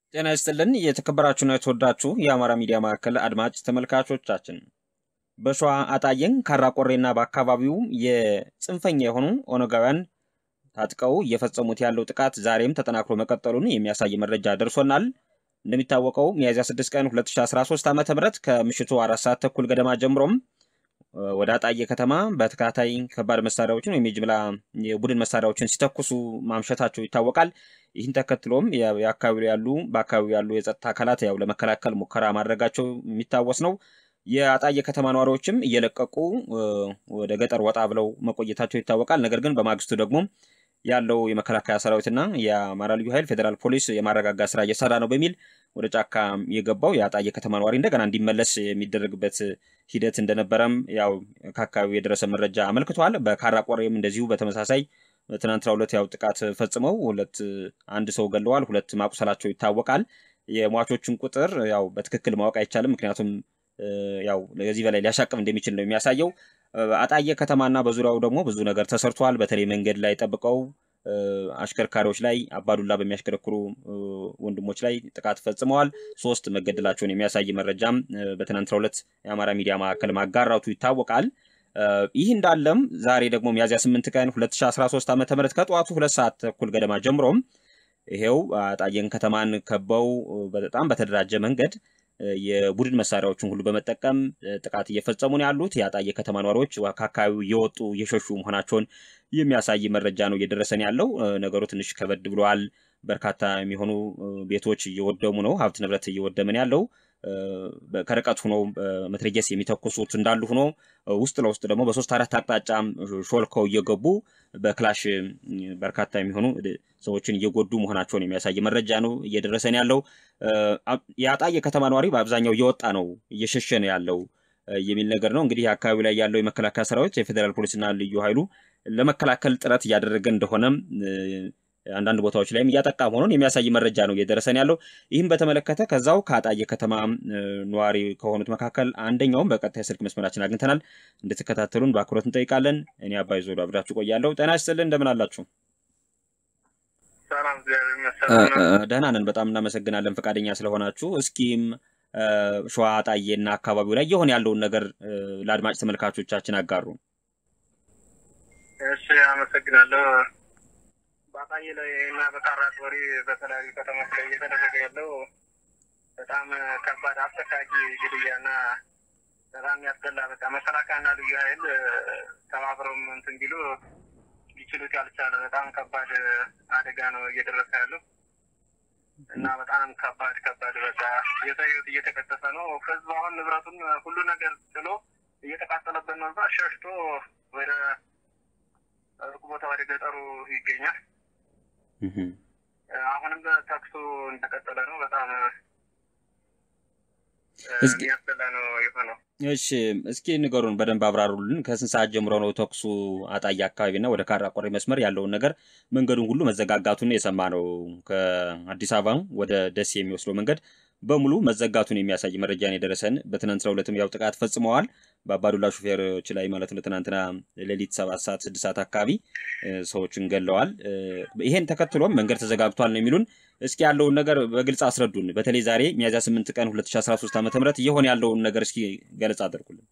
ጤና ይስጥልን የተከበራችሁና የተወዳችሁ የአማራ ሚዲያ ማዕከል አድማጭ ተመልካቾቻችን በሸዋ አጣየን ካራቆሬና በአካባቢው የጽንፈኛ የሆኑ ኦነጋውያን ታጥቀው እየፈጸሙት ያለው ጥቃት ዛሬም ተጠናክሮ መቀጠሉን የሚያሳይ መረጃ ደርሶናል። እንደሚታወቀው ሚያዝያ 6 ቀን 2013 ዓ ም ከምሽቱ አራት ሰዓት ተኩል ገደማ ጀምሮም ወደ አጣዬ ከተማ በተከታታይ ከባድ መሳሪያዎችን ወይም የጅምላ የቡድን መሳሪያዎችን ሲተኩሱ ማምሸታቸው ይታወቃል። ይህን ተከትሎም የአካባቢ ያሉ በአካባቢው ያሉ የጸጥታ አካላት ያው ለመከላከል ሙከራ ማድረጋቸው የሚታወስ ነው። የአጣዬ ከተማ ነዋሪዎችም እየለቀቁ ወደ ገጠር ወጣ ብለው መቆየታቸው ይታወቃል። ነገር ግን በማግስቱ ደግሞ ያለው የመከላከያ ሰራዊትና የአማራ ልዩ ኃይል ፌዴራል ፖሊስ የማረጋጋት ስራ እየሰራ ነው በሚል ወደ ጫካ የገባው የአጣዬ ከተማ ነዋሪ እንደገና እንዲመለስ የሚደረግበት ሂደት እንደነበረም ያው ከአካባቢው የደረሰ መረጃ አመልክቷል። በካራቆሬም እንደዚሁ በተመሳሳይ ትናንትና ሁለት ያው ጥቃት ፈጽመው ሁለት አንድ ሰው ገለዋል፣ ሁለት ማቁሰላቸው ይታወቃል። የሟቾችን ቁጥር ያው በትክክል ማወቅ አይቻልም፣ ምክንያቱም ያው ከዚህ በላይ ሊያሻቅብ እንደሚችል ነው የሚያሳየው። አጣዬ ከተማና በዙሪያው ደግሞ ብዙ ነገር ተሰርቷል። በተለይ መንገድ ላይ ጠብቀው አሽከርካሪዎች ላይ አባዱላ በሚያሽከረክሩ ወንድሞች ላይ ጥቃት ፈጽመዋል። ሶስት መገደላቸውን የሚያሳይ መረጃም በትናንትናው ዕለት የአማራ ሚዲያ ማዕከል ማጋራቱ ይታወቃል። ይህ እንዳለም ዛሬ ደግሞ ሚያዝያ 8 ቀን 2013 ዓ ም ከጠዋቱ ሁለት ሰዓት ተኩል ገደማ ጀምሮም ይሄው አጣዬን ከተማን ከበው በጣም በተደራጀ መንገድ የቡድን መሳሪያዎችን ሁሉ በመጠቀም ጥቃት እየፈጸሙ ነው ያሉት። የአጣዬ ከተማ ነዋሪዎች ከአካባቢው እየወጡ እየሸሹ መሆናቸውን የሚያሳይ መረጃ ነው እየደረሰን ያለው። ነገሩ ትንሽ ከበድ ብለዋል። በርካታ የሚሆኑ ቤቶች እየወደሙ ነው። ሀብት ንብረት እየወደመን ያለው ከርቀት ሆኖ መትረየስ የሚተኩሱት እንዳሉ ሆኖ ውስጥ ለውስጥ ደግሞ በሶስት አራት አቅጣጫ ሾልከው እየገቡ በክላሽ በርካታ የሚሆኑ ሰዎችን እየጎዱ መሆናቸውን የሚያሳይ መረጃ ነው እየደረሰን ያለው። የአጣዬ ከተማ ነዋሪ በአብዛኛው እየወጣ ነው እየሸሸ ነው ያለው የሚል ነገር ነው። እንግዲህ አካባቢ ላይ ያለው የመከላከያ ሰራዊት የፌዴራል ፖሊስና ልዩ ኃይሉ ለመከላከል ጥረት እያደረገ እንደሆነም አንዳንድ ቦታዎች ላይም እያጠቃ መሆኑን የሚያሳይ መረጃ ነው እየደረሰን ያለው። ይህም በተመለከተ ከዛው ከአጣዬ ከተማ ነዋሪ ከሆኑት መካከል አንደኛውም በቀጥታ የስልክ መስመራችን አግኝተናል። እንድትከታተሉን በአክብሮት እንጠይቃለን። እኔ አባይ ዞዶ አብራችሁ ቆያለሁ። ጤና ይስጥልን፣ እንደምን አላችሁ? ደህና ነን፣ በጣም እናመሰግናለን ፈቃደኛ ስለሆናችሁ። እስኪም ሸዋ አጣዬና አካባቢው ላይ የሆነ ያለውን ነገር ለአድማጭ ተመልካቾቻችን አጋሩ። እሺ፣ አመሰግናለሁ። በአጣዬ ላይ እና በካራቆሬ በተለያዩ ከተሞች ላይ እየተደረገ ያለው በጣም ከባድ አሰቃቂ ግድያና በጣም ያስጠላ በቃ መከላከያና ልዩ ኃይል ተባብረውም እንትን ቢሉ ሊችሉት ያልቻለ በጣም ከባድ አደጋ ነው እየደረሰ ያለው እና በጣም ከባድ ከባድ በቃ የሰው ሕይወት እየተቀጠፈ ነው። ህዝብ አሁን ንብረቱን ሁሉ ነገር ጥሎ እየተቃጠለበት ነው። እዛ ሸሽቶ ወደ ሩቅ ቦታ ወደ ገጠሩ ይገኛል። አሁንም ተኩሱ እንደቀጠለ ነው። በጣም የሚያስጠላ ነው የሆነው። እሺ እስኪ ንገሩን፣ በደንብ አብራሩልን። ከስንት ሰዓት ጀምሮ ነው ተኩሱ አጣዬ አካባቢና ወደ ካራቆሬ መስመር ያለውን ነገር መንገዱን ሁሉ መዘጋጋቱን የሰማ ነው። ከአዲስ አበባ ወደ ደሴ የሚወስደው መንገድ በሙሉ መዘጋቱን የሚያሳይ መረጃን የደረሰን። በትናንትናው ዕለትም ያው ጥቃት ፈጽመዋል በአባዱላ ሹፌሮች ላይ ማለት ነው። ትናንትና ሌሊት ሰባት ሰዓት ስድስት ሰዓት አካባቢ ሰዎችን ገለዋል። ይሄን ተከትሎም መንገድ ተዘጋግቷል ነው የሚሉን። እስኪ ያለውን ነገር በግልጽ አስረዱን። በተለይ ዛሬ ሚያዝያ ስምንት ቀን 2013 ዓ ም እየሆነ ያለውን ነገር እስኪ ገለጻ አድርጉልን።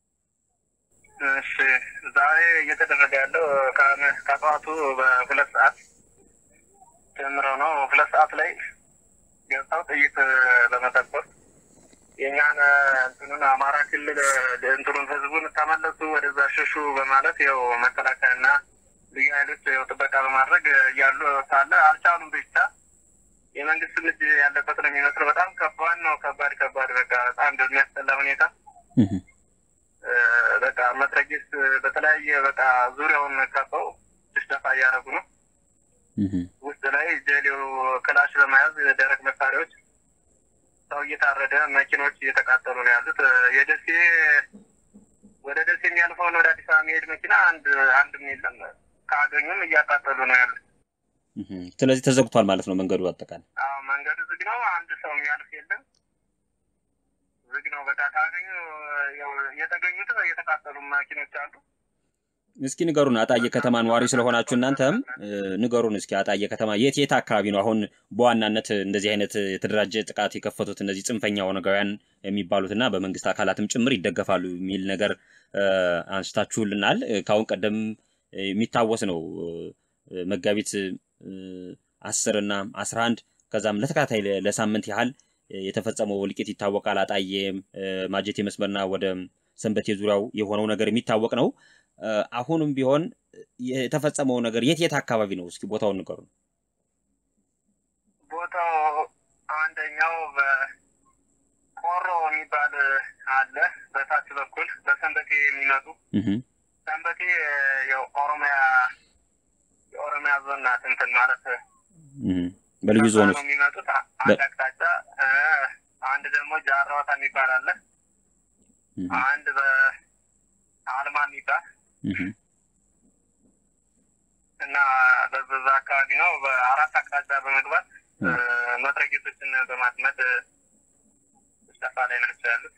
እሺ ዛሬ እየተደረገ ያለው ከጠዋቱ በሁለት ሰዓት ጀምሮ ነው። ሁለት ሰዓት ላይ ገብተው ጥይት በመተኮስ የእኛን እንትኑን አማራ ክልል እንትኑን ህዝቡን ተመለሱ ወደዛ ሸሹ በማለት ያው መከላከያና ልዩ ኃይሎች ያው ጥበቃ በማድረግ እያሉ ሳለ አልቻሉም። ብቻ የመንግስት ልጅ ያለበት ነው የሚመስለው። በጣም ከባድ ነው። ከባድ ከባድ በቃ በጣም በሚያስጠላ ሁኔታ በቃ መትረጊስ በተለያየ በቃ ዙሪያውን ከበው ሽደፋ እያደረጉ ነው። ውስጥ ላይ ጀሌው ክላሽ በመያዝ ደረቅ መሳሪያዎች ሰው እየታረደ መኪኖች እየተቃጠሉ ነው ያሉት። የደሴ ወደ ደሴ የሚያልፈውን ወደ አዲስ አበባ የሚሄድ መኪና አንድ አንድም የለም። ካገኙም እያቃጠሉ ነው ያሉት። ስለዚህ ተዘግቷል ማለት ነው መንገዱ አጠቃላይ? አዎ መንገዱ ዝግ ነው። አንድ ሰው የሚያልፍ የለም። ዝግ ነው። በቃ ካገኙ የተገኙት የተቃጠሉ መኪኖች አሉ። እስኪ ንገሩን አጣዬ ከተማ ነዋሪ ስለሆናችሁ እናንተም ንገሩን እስኪ አጣዬ ከተማ የት የት አካባቢ ነው አሁን በዋናነት እንደዚህ አይነት የተደራጀ ጥቃት የከፈቱት እነዚህ ጽንፈኛ ኦነጋውያን የሚባሉትና በመንግስት አካላትም ጭምር ይደገፋሉ የሚል ነገር አንስታችሁልናል። ከአሁን ቀደም የሚታወስ ነው መጋቢት አስር እና አስራ አንድ ከዛም ለተከታታይ ለሳምንት ያህል የተፈጸመው እልቂት ይታወቃል። አጣዬ ማጀቴ መስመርና ወደ ሰንበቴ ዙሪያው የሆነው ነገር የሚታወቅ ነው። አሁንም ቢሆን የተፈጸመው ነገር የት የት አካባቢ ነው? እስኪ ቦታውን ንገሩ። ቦታው አንደኛው በቆሮ የሚባል አለ። በታች በኩል በሰንበቴ የሚመጡ ሰንበቴ የኦሮሚያ የኦሮሚያ ዞን ናት። እንትን ማለት በልዩ ዞን ነው የሚመጡት አንድ አቅጣጫ። አንድ ደግሞ ጃራዋታ የሚባል አለ። አንድ በአልማ የሚባል እና በዛ አካባቢ ነው። በአራት አቅጣጫ በመግባት መትረጊሶችን በማጥመድ ስጠፋ ላይ ናቸው ያሉት።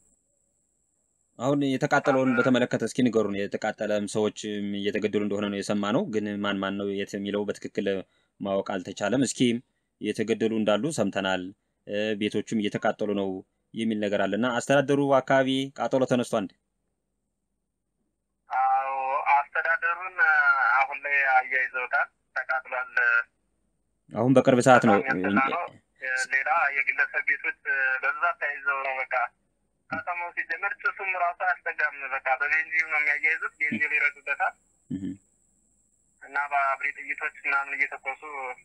አሁን የተቃጠለውን በተመለከተ እስኪ ንገሩን። የተቃጠለም ሰዎች እየተገደሉ እንደሆነ ነው የሰማ ነው፣ ግን ማን ማን ነው የት የሚለው በትክክል ማወቅ አልተቻለም። እስኪ የተገደሉ እንዳሉ ሰምተናል፣ ቤቶቹም እየተቃጠሉ ነው የሚል ነገር አለ እና አስተዳደሩ አካባቢ ቃጠሎ ተነስቶ አንድ አዎ አስተዳደሩን አሁን ላይ አያይዘውታል። ተቃጥሏል። አሁን በቅርብ ሰዓት ነው። ሌላ የግለሰብ ቤቶች በብዛት ተያይዘው ነው። በቃ ከተማው ሲጀመር ጭሱም ራሱ አያስጠጋም። በቃ በቤንዚን ነው የሚያያይዙት። ቤንዚን ይረዱበታል እና በአብሪ ጥይቶች ምናምን እየተኮሱ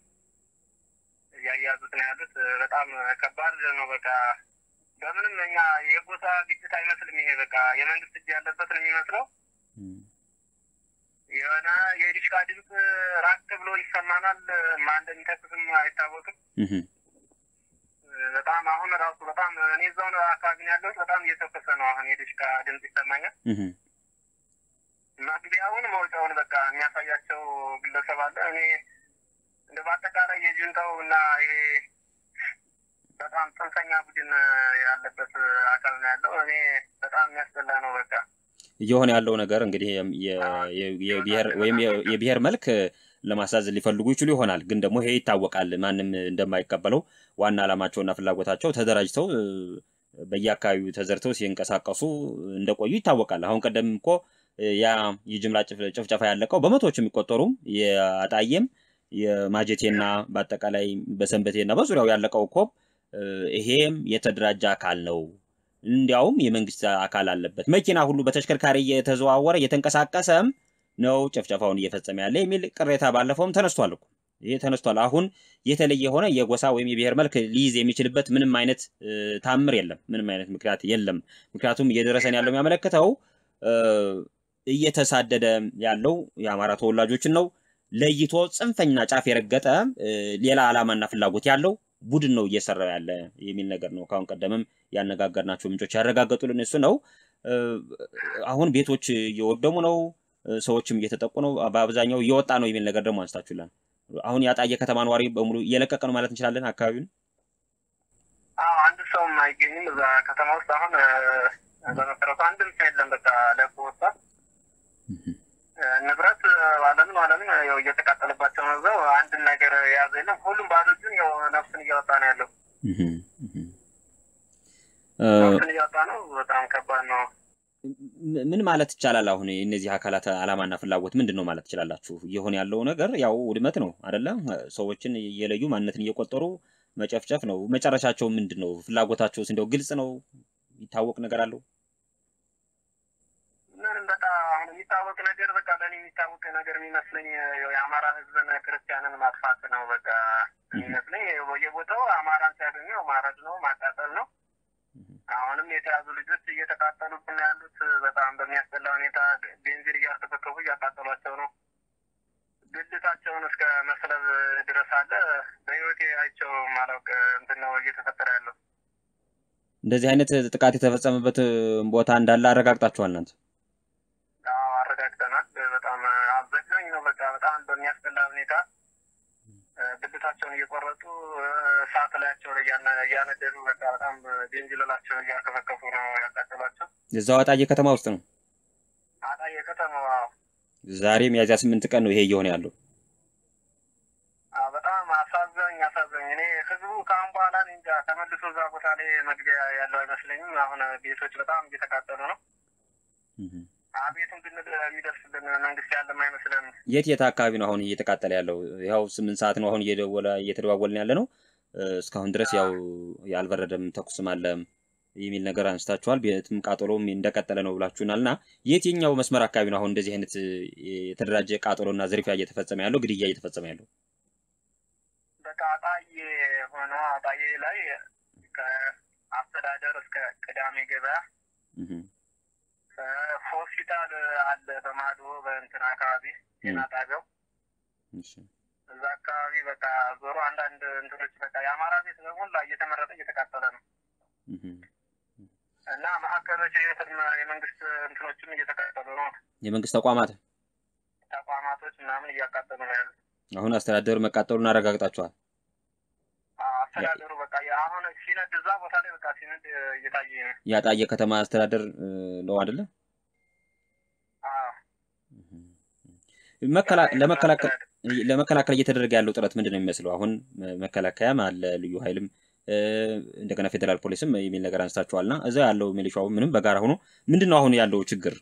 እያያዙት ነው ያሉት። በጣም ከባድ ነው። በቃ በምንም እኛ የጎሳ ግጭት አይመስልም። ይሄ በቃ የመንግስት እጅ ያለበት ነው የሚመስለው። የሆነ የዲሽቃ ድምፅ ራቅ ብሎ ይሰማናል። ማን እንደሚተኩስም አይታወቅም። በጣም አሁን ራሱ በጣም እኔ እዛው አካባቢ ነው ያለሁት። በጣም እየተኮሰ ነው አሁን የዲሽቃ ድምፅ ይሰማኛል። መግቢያውን መውጫውን በቃ የሚያሳያቸው ግለሰብ አለ። እኔ እንደ በአጠቃላይ የጁንታው እና ይሄ በጣም ጽንፈኛ ቡድን ያለበት አካል ነው ያለው። እኔ በጣም የሚያስጠላ ነው። በቃ እየሆነ ያለው ነገር እንግዲህ የብሔር ወይም የብሔር መልክ ለማሳዝ ሊፈልጉ ይችሉ ይሆናል። ግን ደግሞ ይሄ ይታወቃል፣ ማንም እንደማይቀበለው ዋና ዓላማቸውና ፍላጎታቸው ተደራጅተው በየአካባቢው ተዘርተው ሲንቀሳቀሱ እንደቆዩ ይታወቃል። አሁን ቀደም እኮ ያ የጅምላ ጭፍጨፋ ያለቀው በመቶዎች የሚቆጠሩም የአጣዬም የማጀቴና በአጠቃላይ በሰንበቴና በዙሪያው ያለቀው እኮ ይሄም የተደራጀ አካል ነው። እንዲያውም የመንግስት አካል አለበት። መኪና ሁሉ በተሽከርካሪ እየተዘዋወረ እየተንቀሳቀሰም ነው ጭፍጨፋውን እየፈጸመ ያለ የሚል ቅሬታ ባለፈውም ተነስቷል እኮ ይሄ ተነስቷል። አሁን የተለየ የሆነ የጎሳ ወይም የብሔር መልክ ሊይዝ የሚችልበት ምንም አይነት ታምር የለም። ምንም አይነት ምክንያት የለም። ምክንያቱም እየደረሰን ያለው የሚያመለክተው እየተሳደደ ያለው የአማራ ተወላጆችን ነው ለይቶ ጽንፈኛ ጫፍ የረገጠ ሌላ ዓላማና ፍላጎት ያለው ቡድን ነው እየሰራ ያለ የሚል ነገር ነው። ከአሁን ቀደምም ያነጋገርናቸው ምንጮች ያረጋገጡልን እሱ ነው። አሁን ቤቶች እየወደሙ ነው፣ ሰዎችም እየተጠቁ ነው፣ በአብዛኛው እየወጣ ነው የሚል ነገር ደግሞ አንስታችሁላል። አሁን ያጣየ ከተማ ነዋሪ በሙሉ እየለቀቀ ነው ማለት እንችላለን አካባቢውን። አንድ ሰውም አይገኝም እዛ ከተማ ውስጥ አሁን በመሰረቱ አንድም ሰው የለም። በቃ ለቆ ወጥቷል። ንብረት አለምን አለምን ያው እየተቃጠለባቸው ነው። እዛው አንድን ነገር የያዘ የለም። ሁሉም ባዶ እጁን ያው ነፍሱን እያወጣ ነው ያለው። ነፍሱን እያወጣ ነው። በጣም ከባድ ነው። ምን ማለት ይቻላል? አሁን እነዚህ አካላት ዓላማና ፍላጎት ምንድን ነው ማለት ትችላላችሁ? እየሆነ ያለው ነገር ያው ውድመት ነው አደለ? ሰዎችን እየለዩ ማንነትን እየቆጠሩ መጨፍጨፍ ነው። መጨረሻቸው ምንድን ነው? ፍላጎታቸውስ እንደው ግልጽ ነው? ይታወቅ ነገር አለው? ምንም በቃ አሁን የሚታወቅ ነገር በቃ ለእኔ የሚታወቅ ነገር የሚመስለኝ የአማራ ሕዝብን ክርስቲያንን ማጥፋት ነው በቃ የሚመስለኝ። በየቦታው አማራን ሲያገኘው ማረድ ነው ማቃጠል ነው። አሁንም የተያዙ ልጆች እየተቃጠሉብን ያሉት በጣም በሚያስጠላ ሁኔታ ቤንዚን እያርከፈከፉ እያቃጠሏቸው ነው። ብልታቸውን እስከ መስለብ ድረስ አለ። በህይወቴ አይቼው ማላውቅ እንትን ነው እየተፈጠረ ያለው። እንደዚህ አይነት ጥቃት የተፈጸመበት ቦታ እንዳለ አረጋግጣችኋል እናንተ? አዎ አረጋግጠናል። በጣም አዘግናኝ ነው። በቃ በጣም በሚያስጠላ ሁኔታ ብልታቸውን እየቆረጡ እሳት ላያቸው ላይ እያነደዱ በቃ በጣም ቤንዚሎላቸው እያከፈከፉ ነው ያቃጠሏቸው። እዛው አጣዬ ከተማ ውስጥ ነው። አጣዬ ከተማ ዛሬ ሚያዝያ ስምንት ቀን ነው ይሄ እየሆነ ያለው። አዎ፣ በጣም አሳዘኝ አሳዘኝ። እኔ ህዝቡ ከአሁን በኋላ እኔ እንጃ ተመልሶ እዛ ቦታ ላይ መግቢያ ያለው አይመስለኝም። አሁን ቤቶች በጣም እየተቃጠሉ ነው። አቤቱን ብንል የሚደርስልን መንግስት ያለም አይመስለን። የት የት አካባቢ ነው አሁን እየተቃጠለ ያለው? ያው ስምንት ሰዓት ነው አሁን እየደወለ እየተደዋወልን ያለ ነው። እስካሁን ድረስ ያው ያልበረደም ተኩስም አለ የሚል ነገር አንስታችኋል። ቤትም ቃጠሎም እንደቀጠለ ነው ብላችሁናል። እና የትኛው መስመር አካባቢ ነው አሁን እንደዚህ አይነት የተደራጀ ቃጠሎና ዝርፊያ እየተፈጸመ ያለው ግድያ እየተፈጸመ ያለው? በቃ አጣዬ ሆነ አጣዬ ላይ ከአስተዳደር እስከ ቅዳሜ ገበያ ሆስፒታል አለ በማዶ በእንትን አካባቢ ጤና ጣቢያው እዛ አካባቢ በቃ ዞሮ አንዳንድ እንትኖች በቃ የአማራ ቤት በሞላ እየተመረጠ እየተቃጠለ ነው እና ማዕከሎች የመንግስት እንትኖችም እየተቃጠሉ ነው። የመንግስት ተቋማት ተቋማቶች ምናምን እያቃጠሉ ነው ያሉት። አሁን አስተዳደሩ መቃጠሉን አረጋግጣችኋል? አስተዳደሩ በቃ አሁን ሲነድ እዛ ቦታ ላይ በቃ ሲነድ እየታየ ነው። ያጣየ ከተማ አስተዳደር ነው አይደለ? ለመከላከል ለመከላከል እየተደረገ ያለው ጥረት ምንድን ነው የሚመስለው? አሁን መከላከያም አለ ልዩ ኃይልም እንደገና ፌዴራል ፖሊስም የሚል ነገር አንስታችኋል። እና እዛ ያለው ሚሊሻው ምንም በጋራ ሆኖ ምንድን ነው አሁን ያለው ችግር?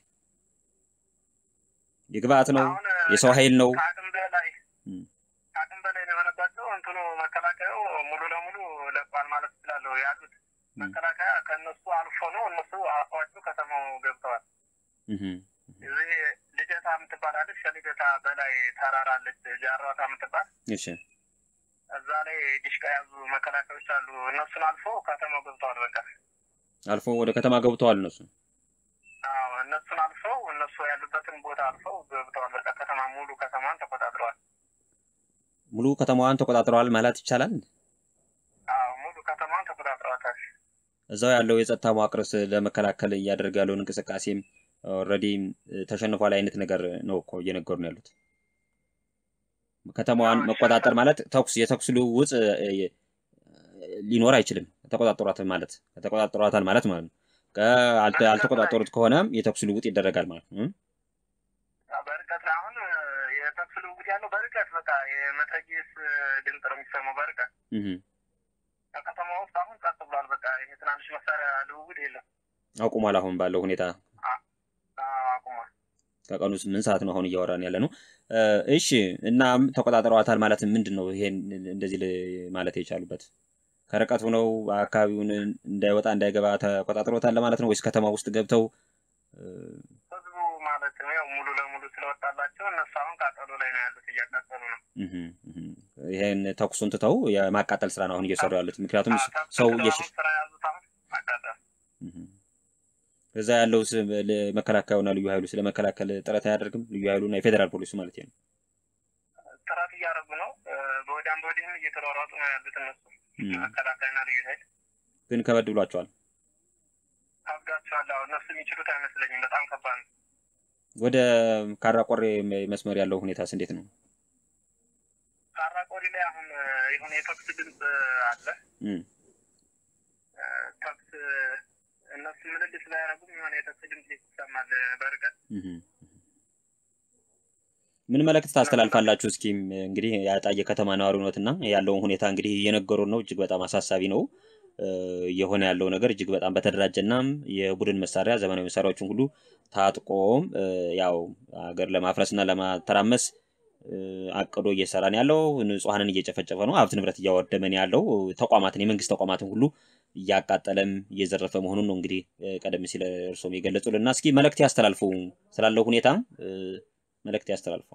የግብአት ነው የሰው ኃይል ነው? ከአቅም በላይ ከአቅም በላይ ነው የሆነባቸው። እንትኑ መከላከያው ሙሉ ለሙሉ ለቋል ማለት እችላለሁ። ያሉት መከላከያ ከእነሱ አልፎ ነው እነሱ አልፏቸው ከተማው ገብተዋል። እዚህ ልደታ የምትባላለች ከልደታ በላይ ተራራለች ጃሯታ የምትባል እሺ እዛ ላይ ዲሽቃ ያዙ መከላከያዎች አሉ። እነሱን አልፎ ከተማው ገብተዋል። በቃ አልፎ ወደ ከተማ ገብተዋል እነሱ። አዎ እነሱን አልፈው እነሱ ያሉበትን ቦታ አልፈው ገብተዋል። በቃ ከተማ ሙሉ ከተማን ተቆጣጥረዋል። ሙሉ ከተማዋን ተቆጣጥረዋል ማለት ይቻላል። አዎ ሙሉ ከተማን ተቆጣጥረዋታል። እዛው ያለው የጸጥታ መዋቅርስ ለመከላከል እያደረገ ያለውን እንቅስቃሴም ኦልሬዲ ተሸንፏል አይነት ነገር ነው እኮ እየነገሩ ነው ያሉት። ከተማዋን መቆጣጠር ማለት ተኩስ የተኩስ ልውውጥ ሊኖር አይችልም። ተቆጣጠሯታል ማለት ተቆጣጠሯታል ማለት ማለት ነው። አልተቆጣጠሩት ከሆነ የተኩስ ልውውጥ ይደረጋል ማለት ነው። በርቀት አሁን የተኩስ ልውውጥ ያለው በርቀት በቃ የመትረየስ ድምፅ ነው የሚሰማው በርቀት። ከከተማ ውስጥ አሁን ጸጥ ብሏል። በቃ ይሄ ትናንሽ መሳሪያ ልውውጥ የለም፣ አቁሟል። አሁን ባለው ሁኔታ አቁሟል። ከቀኑ ስምንት ሰዓት ነው አሁን እያወራን ያለ ነው። እሺ እና ተቆጣጥረዋታል ማለት ምንድን ነው? ይሄን እንደዚህ ማለት የቻሉበት ከርቀት ሆነው አካባቢውን እንዳይወጣ እንዳይገባ ተቆጣጥረውታል ማለት ነው ወይስ ከተማ ውስጥ ገብተው ህዝቡ ማለት ነው ያው ሙሉ ለሙሉ ስለወጣላቸው እነሱ አሁን ቃጠሎ ላይ ነው ያሉት፣ እያቃጠሉ ነው። ይሄን ተኩሱን ትተው የማቃጠል ስራ ነው አሁን እየሰሩ ያሉት። ምክንያቱም ሰው ስራ ያዙት አሁን ማቃጠል እዛ ያለው መከላከያውና ልዩ ኃይሉ ስለመከላከል ጥረት አያደርግም? ልዩ ኃይሉና የፌዴራል ፖሊሱ ማለት ነው። ጥረት እያደረጉ ነው። በወዲያም በወዲህም እየተሯሯጡ ነው ያሉት እነሱ መከላከያና ልዩ ኃይል ግን ከበድ ብሏቸዋል። ከብዷቸዋል። አሁን እነሱ የሚችሉት አይመስለኝም። በጣም ከባድ ነው። ወደ ካራቆሬ መስመር ያለው ሁኔታስ እንዴት ነው? ካራቆሬ ላይ አሁን የሆነ የተኩስ ድምፅ አለ። ተኩስ እነሱ ምልልስ ባያደርጉም የሆነ የተኩስ ድምፅ ይሰማል በርቀት። ምን መልእክት ታስተላልፋላችሁ? እስኪ እንግዲህ ያጣየ ከተማ ነዋሪነትና ያለውን ሁኔታ እንግዲህ እየነገሩን ነው። እጅግ በጣም አሳሳቢ ነው እየሆነ ያለው ነገር እጅግ በጣም በተደራጀና የቡድን መሳሪያ ዘመናዊ መሳሪያዎችን ሁሉ ታጥቆም ያው ሀገር ለማፍረስና ለማተራመስ አቅዶ እየሰራን ያለው ንጹሐንን እየጨፈጨፈ ነው። ሀብት ንብረት እያወደመን ያለው ተቋማትን የመንግስት ተቋማትን ሁሉ እያቃጠለም እየዘረፈ መሆኑን ነው እንግዲህ ቀደም ሲል እርሶም የገለጹልና እስኪ መልእክት ያስተላልፉ ስላለው ሁኔታ መልእክት ያስተላልፉ።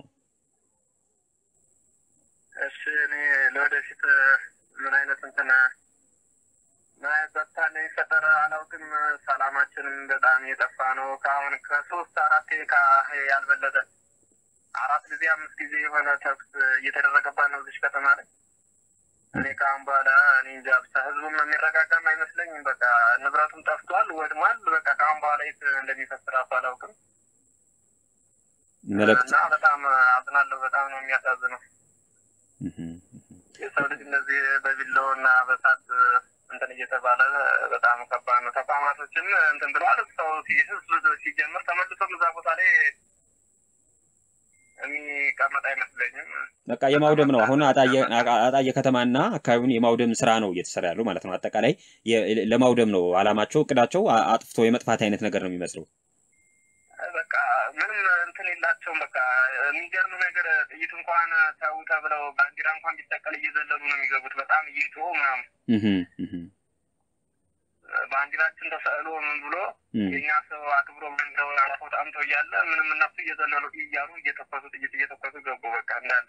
እሺ እኔ ለወደፊት ምን አይነት እንትን ምን አይነት ጸጥታ እንደሚፈጠር አላውቅም። ሰላማችንም በጣም የጠፋ ነው። ከአሁን ከሶስት አራት ያልበለጠ አራት ጊዜ አምስት ጊዜ የሆነ ተኩስ እየተደረገባት ነው እዚች ከተማ ላይ። እኔ ከአሁን በኋላ እኔ እንጃ ብቻ ህዝቡም የሚረጋጋም አይመስለኝም። በቃ ንብረቱም ጠፍቷል፣ ወድሟል። በቃ ከአሁን በኋላ የት እንደሚፈስ እራሱ አላውቅም። እና በጣም አዝናለሁ። በጣም ነው የሚያሳዝነው። የሰው ልጅ እንደዚህ በቢላው እና በሳት እንትን እየተባለ በጣም ከባድ ነው። ተቋማቶችን እንትን ብለዋል። ሰው ህዝብ ሲጀምር ተመልሶም እዛ ቦታ ላይ የሚቀመጥ አይመስለኝም። በቃ የማውደም ነው። አሁን አጣየ ከተማና አካባቢውን የማውደም ስራ ነው እየተሰራ ያለው ማለት ነው። አጠቃላይ ለማውደም ነው አላማቸው፣ እቅዳቸው አጥፍቶ የመጥፋት አይነት ነገር ነው የሚመስለው። በቃ ምንም እንትን የላቸውም። በቃ የሚገርም ነገር ጥይት እንኳን ተው ተብለው ባንዲራ እንኳን ቢሰቀል እየዘለሉ ነው የሚገቡት። በጣም እየጮሁ ምናምን ባንዲራችን ተሰቅሎ ምን ብሎ የእኛ ሰው አክብሮ መንገውን አልፎ ጣምተው እያለ ምንም እነሱ እየዘለሉ እያሉ እየተኮሱ ጥይት እየተኮሱ ገቡ። በቃ እንዳለ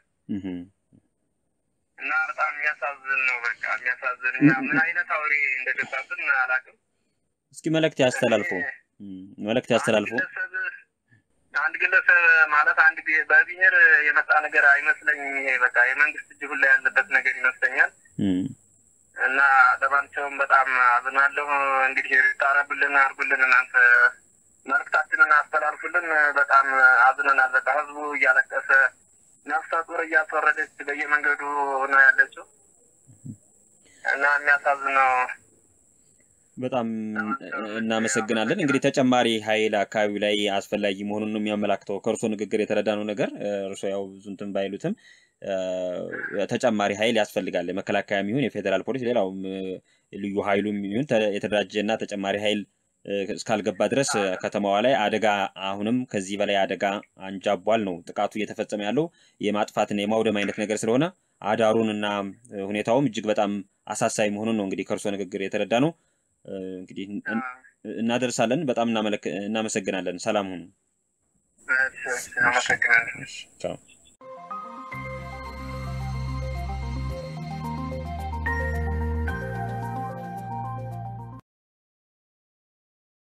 እና በጣም የሚያሳዝን ነው። በቃ የሚያሳዝን እኛ ምን አይነት አውሬ እንደገባብን አላውቅም። እስኪ መልእክት ያስተላልፉ፣ መልእክት ያስተላልፉ። አንድ ግለሰብ ማለት አንድ በብሔር የመጣ ነገር አይመስለኝም። ይሄ በቃ የመንግስት እጅ ሁላ ያለበት ነገር ይመስለኛል። እና ለማንኛውም በጣም አዝናለሁ። እንግዲህ ታረብልን፣ አርጉልን፣ እናንተ መልእክታችንን አስተላልፉልን። በጣም አዝነናል። በቃ ህዝቡ እያለቀሰ ነፍሰ ጡር እያስወረደች በየመንገዱ ነው ያለችው እና የሚያሳዝነው በጣም እናመሰግናለን። እንግዲህ ተጨማሪ ኃይል አካባቢው ላይ አስፈላጊ መሆኑን ነው የሚያመላክተው ከእርሶ ንግግር የተረዳነው ነገር። እርሶ ያው ብዙ እንትን ባይሉትም ተጨማሪ ኃይል ያስፈልጋል። የመከላከያ የሚሆን የፌዴራል ፖሊስ፣ ሌላውም ልዩ ኃይሉ የሚሆን የተደራጀ እና ተጨማሪ ኃይል እስካልገባ ድረስ ከተማዋ ላይ አደጋ አሁንም ከዚህ በላይ አደጋ አንጃቧል ነው ጥቃቱ እየተፈጸመ ያለው የማጥፋትና የማውደም አይነት ነገር ስለሆነ አዳሩን እና ሁኔታውም እጅግ በጣም አሳሳቢ መሆኑን ነው እንግዲህ ከእርሶ ንግግር የተረዳ ነው። እንግዲህ እናደርሳለን። በጣም እናመሰግናለን። ሰላም ሁኑ። አመሰግናለን።